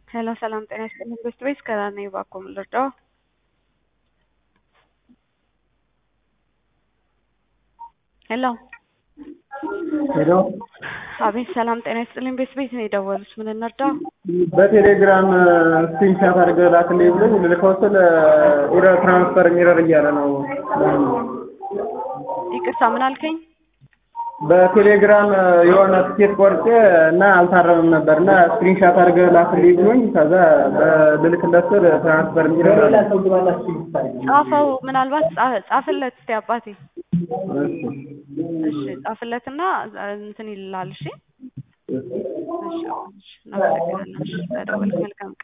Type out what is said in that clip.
ሄሎ ሰላም ጤና ይስጥልኝ። ቤስት ቤስ ከራር ነኝ። እባክዎ ምን ልርዳዎ? ሄሎ ሄሎ አቤት ሰላም ጤና ይስጥልኝ። ቤስት ቤት ነው የደወሉት። ምን እንርዳው? በቴሌግራም ስክሪንሻት አድርገህ ላክልኝ ብሎኝ ልልከው ስል ኢረር ትራንስፈር ኢረር እያለ ነው። ይቅርታ ምን አልከኝ? በቴሌግራም የሆነ ትኬት ቆርጬ እና አልታረምም ነበር እና ስክሪንሻት አድርገህ ላክልኝ ብሎኝ ከዛ በልልክለት ስል ትራንስፈር ኢረር አለ። ጻፈው ምናልባት ጻ- ጻፍለት እስቲ አባቴ። እሺ ጻፍለትና እንትን ይልላል። እሺ እሺ እሺ እናመሰግናለን። እሺ ተደወልክ። መልካም ቀን